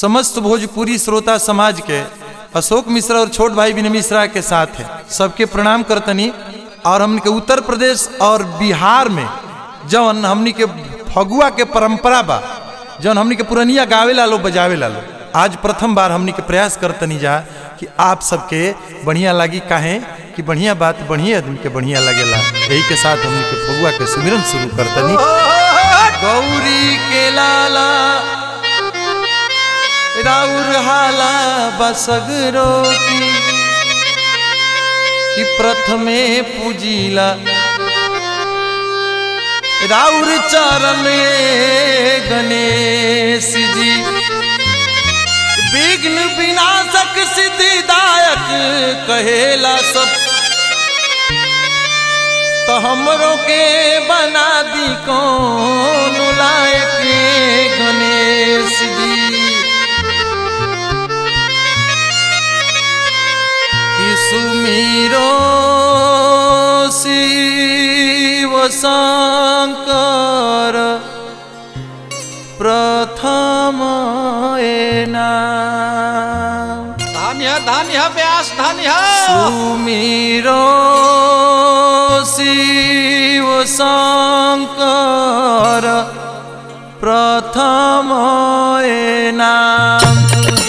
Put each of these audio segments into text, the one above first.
समस्त भोजपुरी श्रोता समाज के अशोक मिश्रा और छोट भाई विनय मिश्रा के साथ है सबके प्रणाम करतनी और हमन के उत्तर प्रदेश और बिहार में जौन हमनी के फगुआ के परंपरा बा जौन हमनी के पुरनिया गावे लो बजावे लो आज प्रथम बार हमनी के प्रयास करतनी जा कि आप सबके बढ़िया लागी काहे कि बढ़िया बात बढ़िया आदमी के बढ़िया लगेला यही के साथ हमनी के फगुआ के सुमिरन शुरू करतनी गौरी के लाला राउर हाला बसगरो की कि प्रथमे पूजिला राउर चरण गणेश जी विघ्न विनाशक सिद्धिदायक कहेला सब तो हमरों के बना दी कौन लायक गणेश जी कि सुमीरो शिव शंकर प्रथम नाम धान्य धान्य व्यास धान्य सुमीरो शिव शंकर प्रथम नाम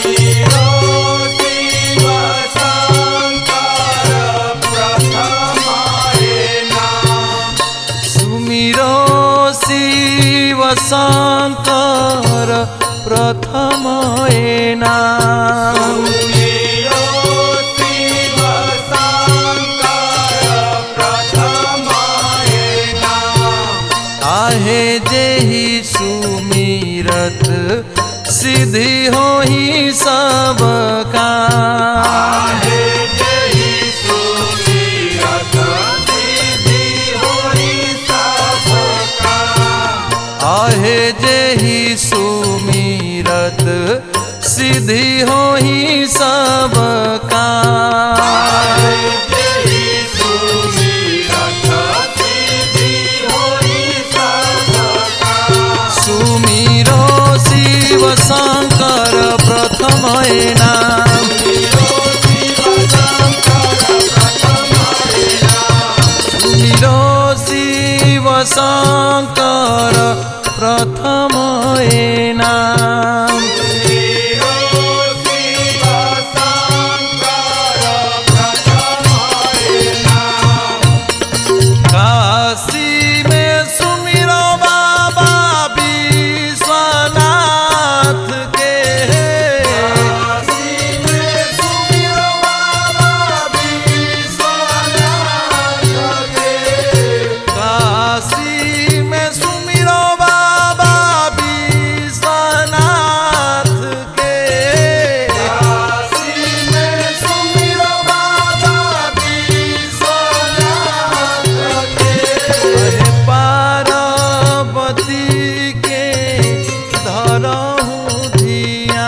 सुमिरो शिव शंकर प्रथम नाम आहे जेहि सुमिरत सिद्धि हो ही सब काम आहे जेहि सुमिरत सिद्धि हो ही सब काम सुमिरो शिव शंकर प्रथम नाम सुमिरो शिव शंकर प्रथम नाम काशी में सुमिरो बाबा विश्वनाथ के काशी में सुमिरो बाबा विश्वनाथ के अहे पार्वती के धरहु धिया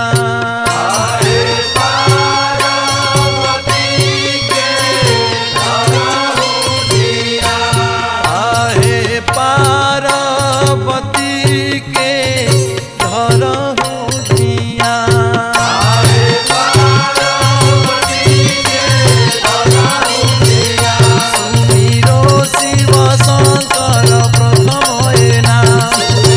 आहे पार्वती के धरहु धिया सुमिरो शिव शंकर प्रथम नाम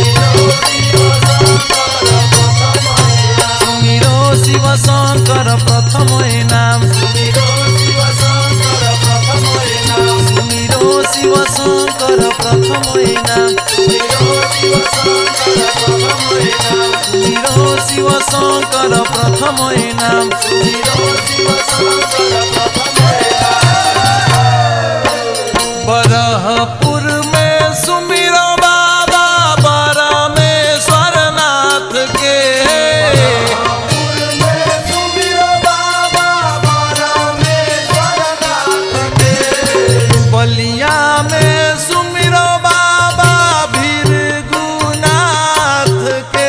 सुमिरो शिव शंकर प्रथम नाम सुमिरो शिव शंकर प्रथम नाम सुमिरो शिव शंकर प्रथम नाम बरहपुर में सुमिरो बाबा परमेश्वर नाथ के बलिया में सुमिरो बाबा भीरगुनाथ के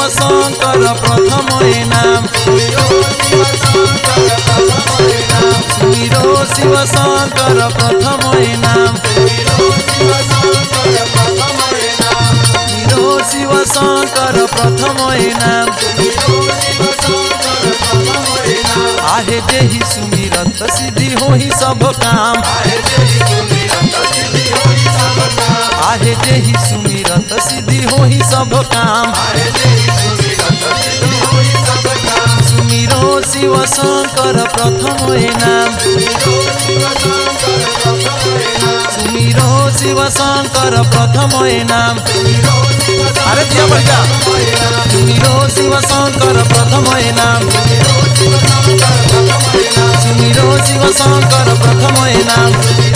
शंकर प्रथम नाम सुमिरो शिव शंकर प्रथम नाम सुमिरो शिव शंकर प्रथम नाम आहे जेहि सुमिरत सिद्धि होहि सब काम आहे जेहि सुमिरत सिद्धि होहि सब काम सुमिरो शिव शंकर प्रथम नाम सुमिरो शिव शंकर प्रथम नाम अरे दिया बढ़िया सुमिरो शिव शंकर प्रथम नाम सुमिरो शिव शंकर प्रथम नाम